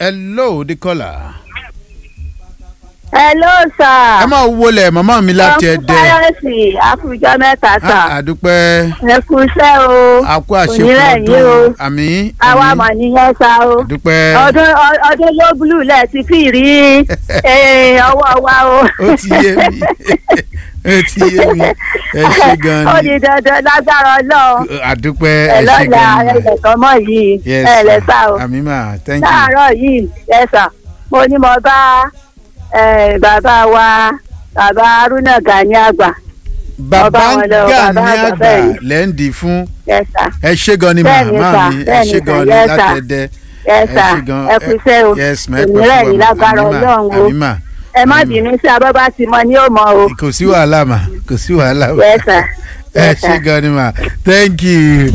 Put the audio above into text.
hello the caller. hello sir. ẹ máa wọlé màmá mi láti ẹdẹ. káyọ̀sì àkùjọ mẹ́ta sà. àdúpẹ́ ẹ kú iṣẹ́ o. àkó àṣepọ̀ Ònírẹ̀ yín o. ọdún àmì àwa mọ̀ nìyẹn sá o. àdúpẹ́ ọdún ọ- ọdún ló búlù lẹ̀ ti fi rí eh, ọwọ́ wa o. ó ti yé mi ó ti yé mi ẹ ṣe gan ó ni di dandan lágbára ọlọ́run. àdúpẹ́ ẹ ẹ ṣe lọ́la gan ni ẹ̀lẹ́kọ̀ mọ́ yìí yes ẹ lẹ́ sá o. àmì mà thank you láàárọ̀ yìí ẹ sà mo ní mo bá eh, bàbá wa bàbá haruna gani àgbà bàbá ọba wọn lọ, gà bàbá ní àgbà àgbà bẹ́ẹ̀ ni. lẹ́ǹdì fún ẹ sà ẹ ṣe gan ni Bẹ́ẹ̀ni màmá sà, mi ẹ bẹ́ẹ̀ni ṣe sà, gan ni yes sà. láti ẹdẹ ẹ sà ṣe gan ẹ kú iṣẹ́ o yes ma ẹ pẹ́ òmìnira fún yìí wa lágbára àmì mà, ọlọ́run o àmì mà ẹ má àmì mà. bínú sí abọ́bá ti mọ ní òmò o kò sí wàhálà mà kò sí wàhálà mà ẹ sà ẹ ẹ ṣe sà. gan ni mà thank you.